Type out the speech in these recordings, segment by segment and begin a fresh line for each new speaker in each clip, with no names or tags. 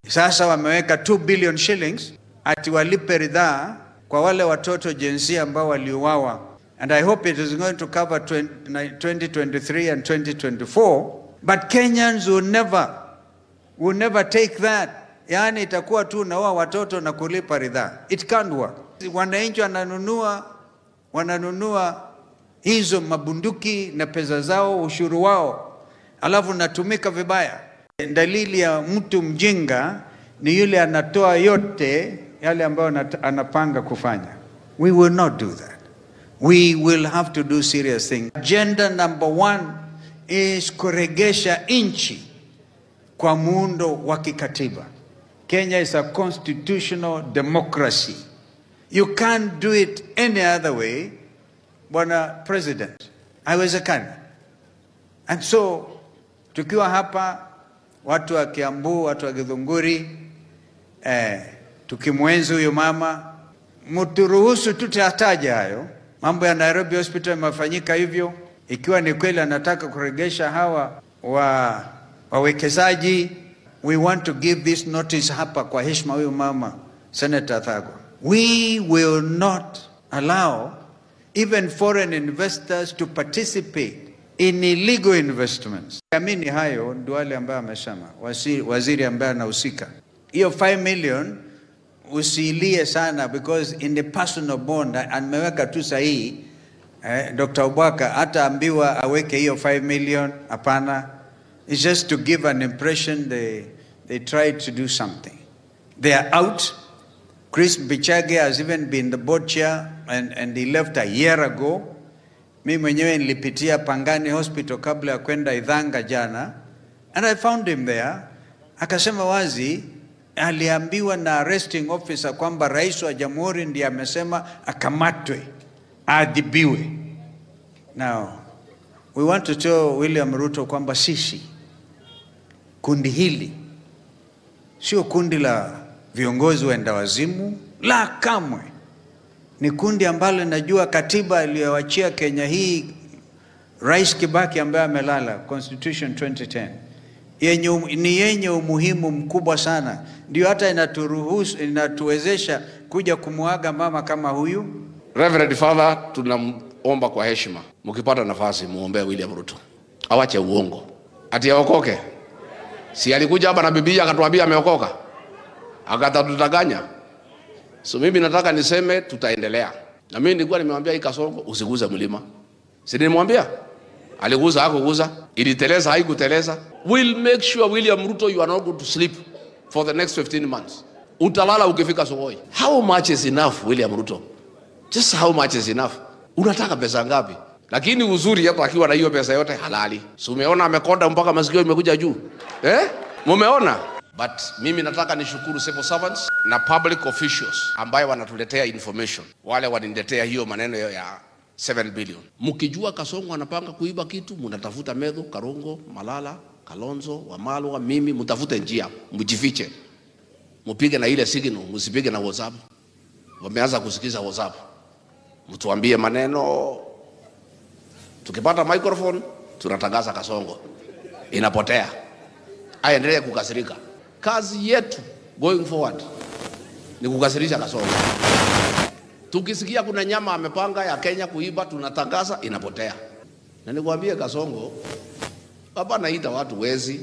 Sasa wameweka 2 billion shillings ati walipe ridhaa kwa wale watoto jinsia ambao waliuawa, and I hope it is going to cover 2023 and 2024 but Kenyans will never will never take that. Yani itakuwa tu naoa watoto na kulipa ridhaa. It can't work. Wananchi wananunua wananunua hizo mabunduki na pesa zao, ushuru wao, alafu natumika vibaya. Dalili ya mtu mjinga ni yule anatoa yote yale ambayo anapanga kufanya. We will not do that. We will have to do serious things. Agenda number one is kuregesha nchi kwa muundo wa kikatiba. Kenya is a constitutional democracy. You can't do it any other way, Bwana President. Haiwezekani. And so tukiwa hapa watu wa Kiambu, watu wa Githunguri, eh, tukimwenzi huyu mama, mturuhusu tutataja hayo mambo ya Nairobi Hospital imefanyika hivyo. Ikiwa ni kweli anataka kuregesha hawa wa wawekezaji, we want to give this notice hapa kwa heshima huyu mama Senator Thagwa. We will not allow even foreign investors to participate in illegal investments. Amini hayo ndio wale ambayo amesema waziri, waziri ambaye anahusika hiyo 5 million usiilie sana because in the personal bond ameweka tu sahihi eh, Dr. Obwaka hata ambiwa aweke hiyo 5 million hapana. It's just to give an impression they, they tried to do something. They are out. Chris Bichage has even been the board chair and, and he left a year ago. Mi mwenyewe nilipitia Pangani Hospital kabla ya kwenda Idhanga jana and I found him there. Akasema wazi aliambiwa na arresting officer kwamba rais wa jamhuri ndiye amesema akamatwe aadhibiwe. Now we want to tell William Ruto kwamba sisi kundi hili sio kundi la viongozi waenda wazimu, la kamwe. Ni kundi ambalo najua katiba iliyoachia Kenya hii Rais Kibaki ambaye amelala, Constitution 2010 yenye, ni yenye umuhimu mkubwa sana, ndio hata inaturuhusu inatuwezesha kuja kumwaga mama kama huyu.
Reverend Father, tunamomba kwa heshima, mkipata nafasi muombee William Ruto awache uongo ati aokoke. Si alikuja hapa na Biblia akatuambia ameokoka, akatatudanganya. So mimi nataka niseme tutaendelea, na mimi nilikuwa nimemwambia hii Kasongo usiguze mlima, si nilimwambia aliguza hakuguza, iliteleza haikuteleza. We'll make sure William Ruto you are not going to sleep for the next 15 months. Utalala ukifika Sokoi. How much is enough William Ruto? Just how much is enough? Unataka pesa ngapi? Lakini uzuri hata akiwa na hiyo pesa yote halali. Si umeona amekonda mpaka masikio imekuja juu. Eh? Mumeona? But mimi nataka nishukuru civil servants na public officials ambayo wanatuletea information. Wale wananiletea hiyo maneno ya 7 billion. Mkijua Kasongo anapanga kuiba kitu, mnatafuta Medho, Karongo, Malala, Kalonzo, Wamalwa, mimi mtafute njia, mjifiche. Mpige na ile signal, msipige na WhatsApp. Wameanza kusikiza WhatsApp. Mtuambie maneno. Tukipata microphone tunatangaza Kasongo. Inapotea. Aendelee kukasirika. Kazi yetu going forward ni kukasirisha Kasongo. Tukisikia kuna nyama amepanga ya Kenya kuiba, tunatangaza inapotea. Na nikwambie Kasongo, hapa naita watu wezi.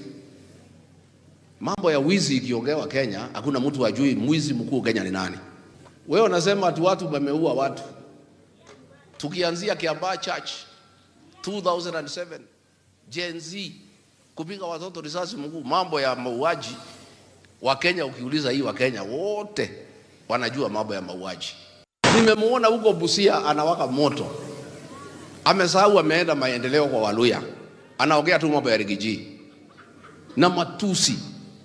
Mambo ya wizi ikiongewa Kenya, hakuna mtu ajui mwizi mkuu Kenya ni nani. Wewe unasema ati watu wameua watu. Tukianzia Kiambaa Church 2007 Gen Z kupiga watoto risasi mguu, mambo ya mauaji wa Kenya. Ukiuliza hii wa Kenya wote wanajua mambo ya mauaji. Nimemuona huko Busia anawaka moto, amesahau ameenda maendeleo kwa Waluya, anaongea tu mambo ya rigiji na matusi.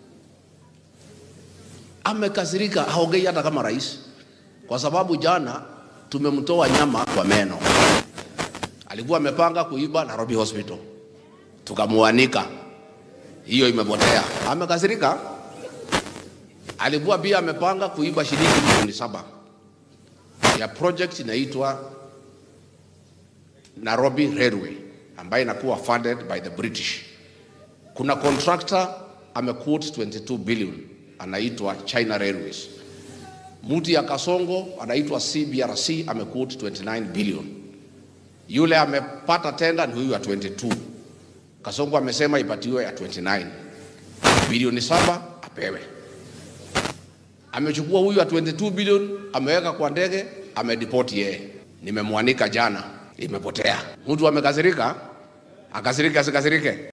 Amekasirika, haongei hata kama rais, kwa sababu jana tumemtoa nyama kwa meno. Alikuwa amepanga kuiba Nairobi Hospital, tukamuanika, hiyo imepotea. Amekasirika. Alikuwa pia amepanga kuiba shilingi milioni saba ya project inaitwa Nairobi Railway ambayo inakuwa funded by the British. Kuna contractor amequote 22 billion anaitwa China Railways. Mtu ya Kasongo anaitwa CBRC amekut 29 billion. Yule amepata tenda ni huyu ya 22. Kasongo amesema ipatiwe ya 29 bilioni saba apewe. Amechukua huyu ya 22 bilioni ameweka kwa ndege, amedipoti yeye. Nimemwanika jana, imepotea. Mtu amekasirika, akasirike asikasirike.